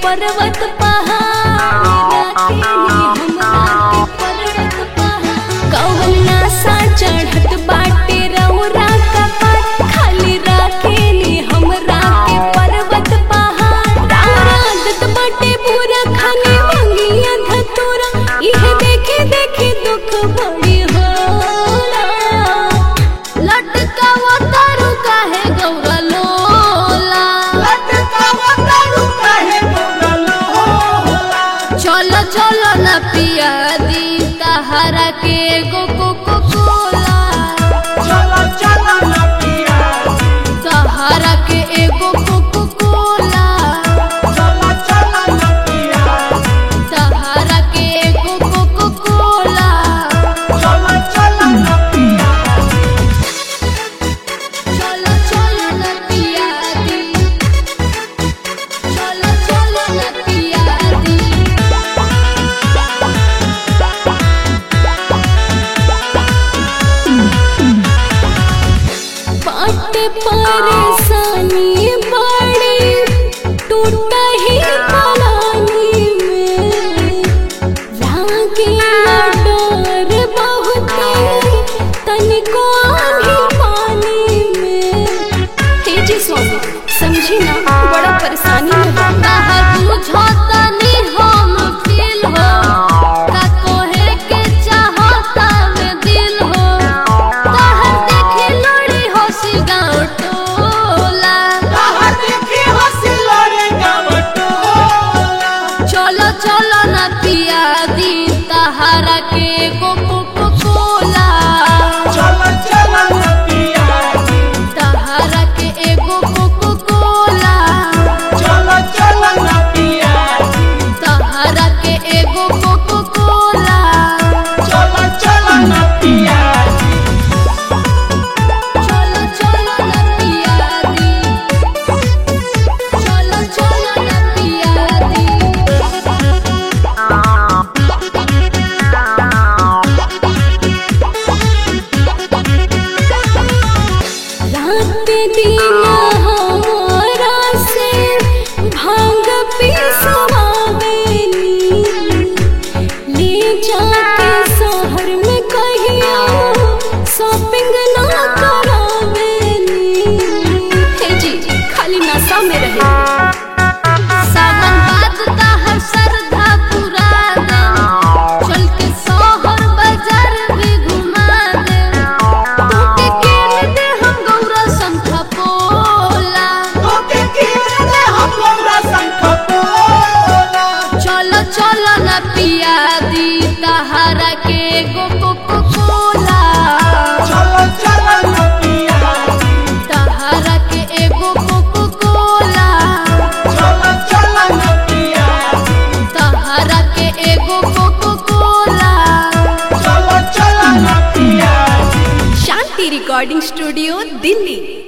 पर्वत पहाड़ राखेली हमरा के पर्वत पहाड़ कौन नासा चढ़त बाटे रौरा कपार खाली राखेली हमरा के पर्वत पहाड़ राउरा आदत बाटे पूरा खाने मंगिया धतूरा इहे देखे देखे दुख बड़ी होला लटकावा तारू काहे गौरा लोला चलो चलो न पिया दी तहरा के गो को को कोला तहरा के एगो को को कोला तहरा के एगो को को कोला चलो चलो न पिया दी चलो चलो न पिया दी बाट परेशानी बड़ी टूटा ही पलानी में लागे डर बहुते तनिको आधी पानी में हे जी स्वामी समझी ना बड़ा परेशानी में कहा बुझो तनी हम फील हो का कोहे के चाहता में दिल हो कहर देखे लोड़ी होसी गाँव टोला चलो चलो न पिया दी तहरा के गो को को कोला तहरा के एगो को को कोला तहरा के एगो को को कोला चलो चलो न पिया दी चलो चलो न पिया दी रात दिन हमारा से भांग पिसवावेली ले जाके शहर में कहिया शॉपिंग ना करावेली हे जी खाली नशा में रहे सावन बाद हर श्रद्धा पूरा दे चल के शहर बाजार भी घुमा दे तोके केन दे हम गौरा शंख पोला चलो चलो न पिया दी तहरा के गो को को कोला तहरा के एगो को को कोला तहरा के एगो Coca Cola Shanti recording studio Delhi